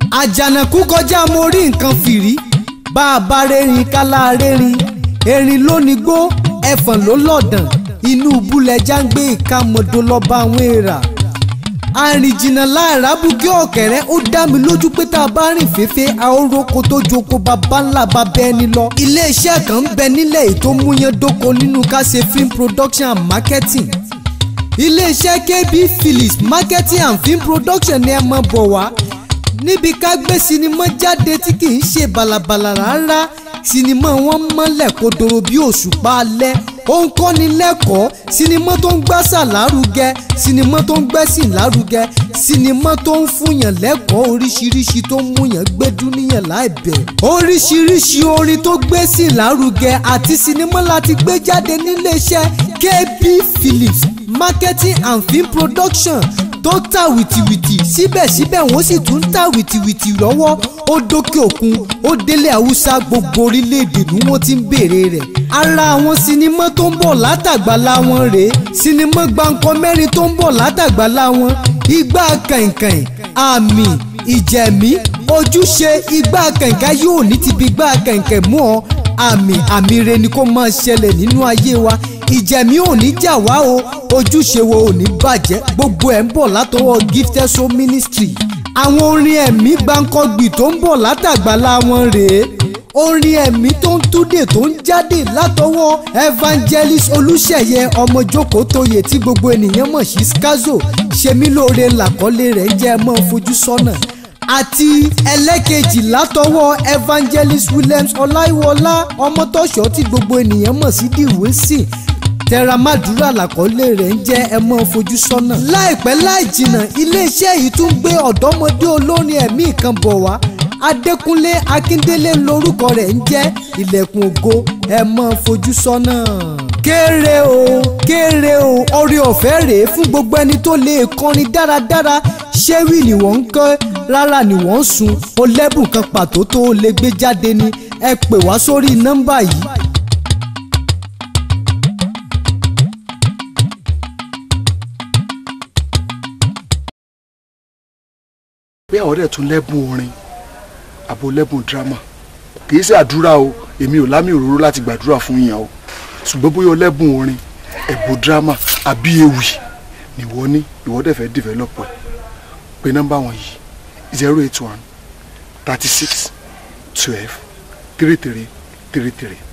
àjànàkú kọjá mo rí nǹkan fìrí bá a bá rẹ́rìn kálá rẹ́rìn erin ló ní gbó ẹ̀fọ̀n ló lọ̀dàn inú búlẹ̀já ń gbé ìkàmọ̀dó lọ́ba àwọn èèrà àrìnjìnà láàrá bukí ọ̀kẹ́rẹ́ ó dá mi lójú pé tá a bá rìn fẹ́fẹ́ àóròkò tó joko bàbá ńlá bá bẹ́ẹ̀ ni lọ. iléeṣẹ́ kan ń bẹ nílẹ̀ èyí tó múyán dóko nínú ká ṣe film production and marketing. iléeṣẹ́ KB Phillips marketing and film production ni ẹ mọ̀ bọ̀ wá. níbi ká gbé sinimá jáde tí kì í ṣe bàlàbàlà rárá sinimá wọn mọ́lẹ̀ kodoro bí òṣùpá alẹ́ ó ń kọ́ni lẹ́kọ̀ọ́ sinimá tó ń gbásà lárugẹ sinimá tó ń gbẹ́sìn lárugẹ sinimá tó ń fúnyàn lẹ́kọ̀ọ́ oríṣiríṣi tó ń múyàn gbé dúníyàn láìbẹ̀. oríṣiríṣi orin tó gbẹ́sìn lárugẹ àti sinimá láti gbé jáde níléeṣẹ́ KB Phillips marketing and film production tó ta wìtìwìtì síbẹ̀síbẹ̀ wọ́n sì tún ta wìtìwìtì lọ́wọ́ ó dókè òkun ó délé haúsá gbogbo orílẹ̀-èdè ni wọ́n ti ń béèrè rẹ̀. ara àwọn sinimá tó ń bọ̀ látàgbàlá wọn rèé sinimá gbáǹkọ mẹ́rin tó ń bọ̀ látàgbàlá wọn igbá kàìnkàìn àmì ìjẹ̀mí ojúṣe igbá kàìnkàìn yóò ní ti bí igbá kàìnkàìn mú ọ àmì àmì rẹ ni kó máa ṣẹlẹ̀ nínú ayé wa ìjẹ̀mí ò ní jà wá o ojúṣe wo ò ní bàjẹ́ gbogbo ẹ̀ ń bọ̀ látọwọ́ gifted soul ministry àwọn orin ẹ̀mí gbáǹkọ́gbì tó ń bọ̀ látàgbàlá wọn rèé orin ẹ̀mí tó ń túdè tó ń jáde látọwọ́ evangelist olùṣeyẹ ọmọjókòó tóye tí gbogbo ènìyàn mọ̀ sí skazo ṣemílóore làkọ́lé rẹ̀ ń jẹ́ mọ́ fojú sọ́nà àti ẹlẹ́kejì látọwọ́ evangelist williams ọláìwọlá ọmọtọ́ṣọ́ tí gbogbo ènìyàn mọ̀ sí dìwésì tẹramadura làkọlé rẹ̀ ń jẹ́ ẹ mọ́ fojú sọ́nà. láìpẹ́ láì jìnnà iléeṣẹ́ yìí tún gbé ọ̀dọ́mọdé olórin ẹ̀mí kan bọ̀ wá adékúnlé akíndélé lórúkọ rẹ̀ ń jẹ́ ilẹ̀kùn ògo ẹ mọ́ fojú sọ́nà. kéré o kéré o orí ọ̀fẹ́ rèé fún gbogbo ẹni tó lè kọrin dáradára ṣéwì ni wọ́n ń kọ́ rárá ni wọ́n ń sun o lẹ́bùn kan pàtó tó o lè gbé jáde ni ẹ pè wá sórí nọ́mbà yìí bí àwọn ọ̀rẹ́ tún lẹ́bùn orin àbò lẹ́bùn dírámà kìí ṣe àdúrà o èmi ò lámì òróró láti gbàdúrà fún yín o ṣùgbọ́n bóyá lẹ́bùn orin ẹ̀bùn dírámà àbí ewì nìwọ ní ìwọ dẹ̀ fẹ́ develop ẹ̀ pé nọ́mbà wọn yìí zero eight one thirty six twelve three three three three